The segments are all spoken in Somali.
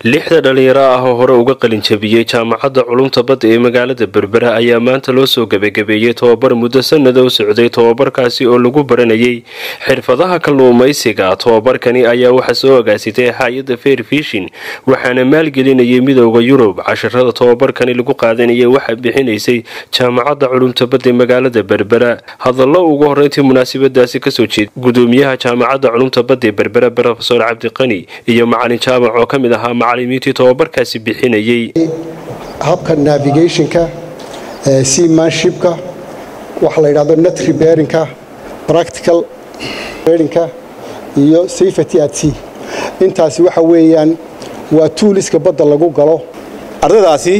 lixda dhalinyaro ah oo hore uga qalin jabiyey jaamacadda culumta badda ee magaalada berbera ayaa maanta loo soo gebagabeeyey tobabar muddo sanada u socday tobabarkaasi oo lagu baranayay xirfadaha kalluumaysiga tobabarkani ayaa waxaa soo agaasitay hay-adda fair fishin waxaana maalgelinayay midooda yurub casharada tobabarkani lagu qaadanayay waxaa bixinaysay jaamacadda culumta badda ee magaalada berbera hadallo ugu horeyntii munaasabadaasi kasoo jeeda gudoomiyaha jaamacadda culumta badda ee berbera rofesor cabdiqani iyo macalin jaamac oo ka mid ahaa macalimiintii tobabarkaasi bixinayay habka navigationka seamanshipka waxa la yidhahdo net repairinka practical repairinka iyo safety at sea intaasi waxa weeyaan waa tuuliska badda lagu galo ardaydaasi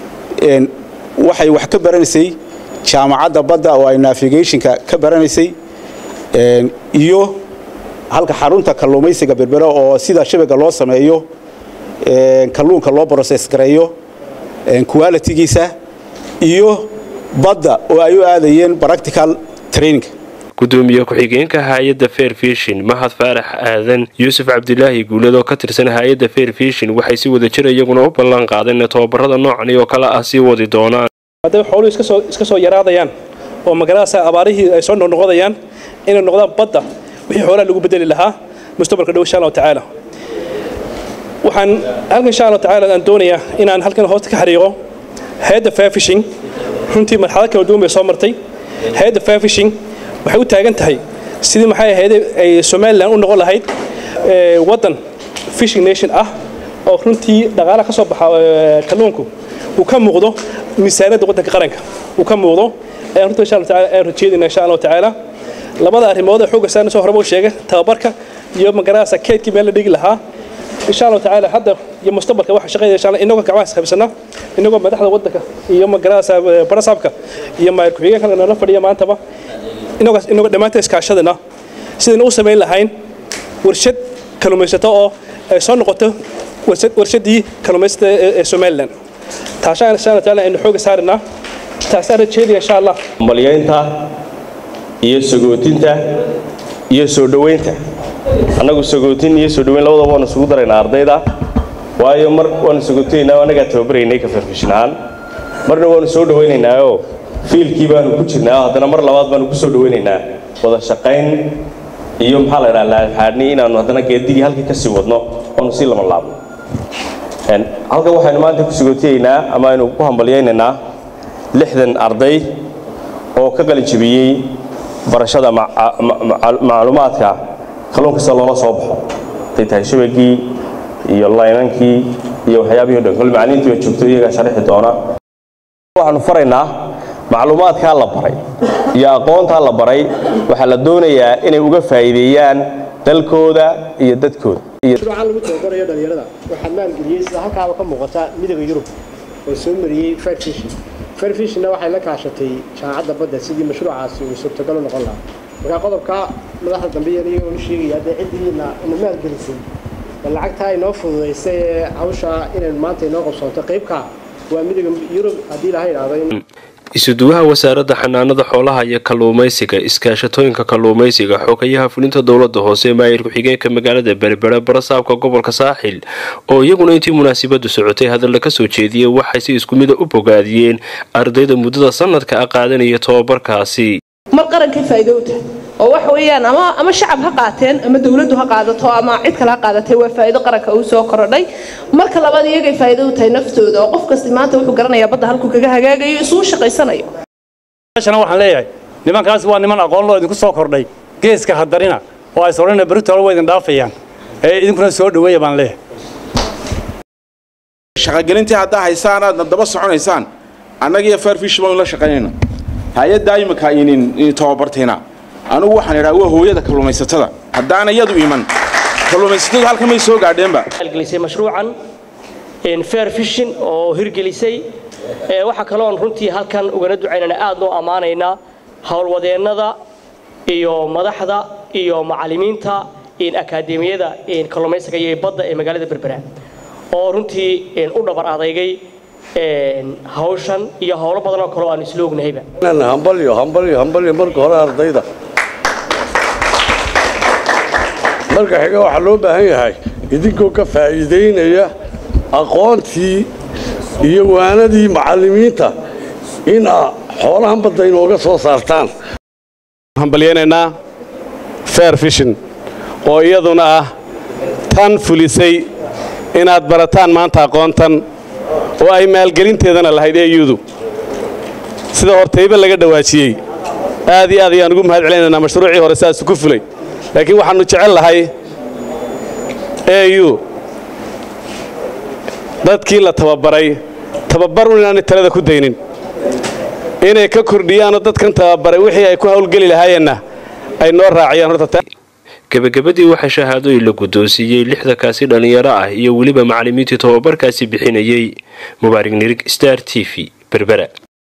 waxay wax ka baranaysay jaamacadda badda oo ay navigationka ka baranaysay iyo halka xarunta kalluumaysiga berbera oo sida shabaga loo sameeyo kalluunka loo broses gareeyo qualitigiisa iyo badda oo ay u aadayeen practical training gudoomiye ku-xigeenka hay-adda fair fishin mahad faarax aadan yuusuf cabdilaahi guulad oo ka tirsan hay-adda fair fishin waxay si wada jir iyaguna u ballan qaadeen tobabarada noocani oo kale ah sii wadi doonaan hadday xooluhu iska soo yaraadayaan oo magaaladaas abaarihii ay soo noqnoqodayaan inay noqdaan badda wixii xoolaha lagu bedeli lahaa mustaqbalka dhow insha allahu tacaala waxaan halkan insha allahu tacaala aan doonayaa inaan halkan hoosta ka xariiqo hay-adda fair fishing runtii marxalad kala duwan bay soo martay hay-adda fair fishing waxay u taagan tahay sidii maxay ahayd ay somalilan u noqon lahayd waddan fishing nation ah oo runtii dhaqaalaha ka soo baxa kalluunku uu ka muuqdo miisaaniyadda waddanka qaranka uu ka muuqdo ayaan runtii insha allah tacaala ayaan rajeedayna insha allahu tacaala labada arrimood ee xoogga saarna soo horeba u sheegay tababarka iyo magarasa keydkii meel la dhigi lahaa insha allahu tacaala hadda iyo mustaqbalka waxa shaqeynaya insha allah inagoo gacmaha isqabsana inagoo madaxda waddanka iyo magarasa barasaabka iyo maayir ku-xigeenka nala fadhiya maantaba inagoo inagoo dhammaanta iskaashadana sidayna u samayn lahayn warshad kalluumaysato oo ay soo noqoto warshaddii kalluumaysata ee somalilan taashaan insha allah tacaala aynu xooga saarinaa taasaan rajeedaya insha allah malyaynta iyo sagootinta iyo soo dhoweynta annagu sagootin iyo soo dhoweyn labadaba waanu isugu daraynaa ardayda waayo mar waanu sagootinayna annagaa tababaraynay ka farfishin ahaan marna waanu soo dhowaynaynaaoo fiilkii baanu ku jirnaa haddana mar labaad baanu ku soo dhowaynaynaa wada shaqayn iyo maxaa la dhaha laadxaadhni inaanu haddana geedigii halkii ka sii wadno oonu sii lama laabno halkan waxaynu maanta ku sagootiyaynaa ama aynu ku hambalyaynaynaa lixdan arday oo ka qalin jabiyey barashada macluumaadka kalluunka sida loola soo baxo haday tahay shabagii iyo laynankii iyo waxyaabihii o dhan kol macalimiintii baa joogto iyagaa sharixi doona waxaanu faraynaa macluumaadkaa la baray iyo aqoontaa la baray waxaa la doonayaa inay uga faa'iideeyaan dalkooda iyo dadkooda mashruucan lagu tababarayo dhalinyarada waxaa maalgeliyey sida halkaaba ka muuqata midooda yurub oo soo mariyey fairfishin fairfishina waxay la kaashatay jaamacadda badda sidii mashruucaasi uu suurtagal u noqon lahaa markaa qodobka madaxda dambe yariyo uu sheegaya haddee ciddiina ina maalgelisay bal lacagtaa inoo fududaysay ee hawsha inaynu maanta inoo qabsoonto qaybka waa midooda yurub haddii laha idhaahdo isuduwaha wasaaradda xanaanada xoolaha iyo kalluumaysiga iskaashatooyinka kalluumaysiga xogayaha fulinta dowlada hoose maayir ku-xigeenka magaalada berbera barasaabka gobolka saaxil oo iyaguna intii munaasabadu socotay hadalla kasoo jeediyey waxay si isku mida u bogaadiyeen ardayda muddada sanadka a qaadanaya tobabarkaasi mar qarankay faa'iido u tahay oo waxa weeyaan ama ama shacab ha qaateen ama dawladdu ha qaadato ama cid kale ha qaadatay waa faa'iido qaranka uu soo korodhay marka labaad iyagay faa'iido u tahay naftooda oo qof kasta maanta wuxuu garanayaa badda halkuu kaga hagaagayo isuu shaqaysanayo meeshana waxaan leeyahay nimankaas waa niman aqoon loo idinku soo kordhay geeska hadarina oo ay sorana beritoole waa idin dhaafayaan ee idinkuna soo dhaweeya baan leeyahay shaqagelintii haddaa haysaan aadna daba soconaysaan annagiyo fairfish baan la shaqaynayna hay-addaa imika inin tababartayna anugu waxaan idhaa waa hooyada kalluumaysatada haddaana iyadu iman kalluumaysatadu halka may soo gaadheenba gelisay mashruucan fair fishin oo hirgelisay waxaa kaloon runtii halkan ugana ducaynana aad noo ammaanaynaa howlwadeennada iyo madaxda iyo macallimiinta akaademiyada kalluumaysiga iyo badda ee magaalada berbera oo runtii u dhabar adeygay hawshan iyo howlo badan oo kale oo aan isla ognahayba hambalyo hambalyo hambalyo marka hore ardayda marka xiga waxaa loo baahan yahay idinkoo ka faa'iidaynaya aqoontii iyo waanadii macallimiinta in aa xoolahan badda inooga soo saartaan hambalyaynaynaa fair fishin oo iyaduna ah tan fulisay inaad barataan maanta aqoontan oo ay maalgelinteedana lahayd eyudu sida hortayba laga dhawaajiyey aad iyo aad ayaan ugu mahad celinaynaa mashruucii hore sidaas ku fulay laakiin waxaannu jecel lahay eu dadkii la tababaray tababar un inaanay talada ku daynin inay ka kordhiyaanoo dadkan tababaray wixii ay ku hawlgeli lahaayeenna ay noo raaciyaan horta gebagabadii waxaa shahaadooyin la guddoonsiiyey lixdankaasi dhallinyaro ah iyo weliba macallimiintii tobabarkaasi bixinayey mubaarig nirig star t v berbera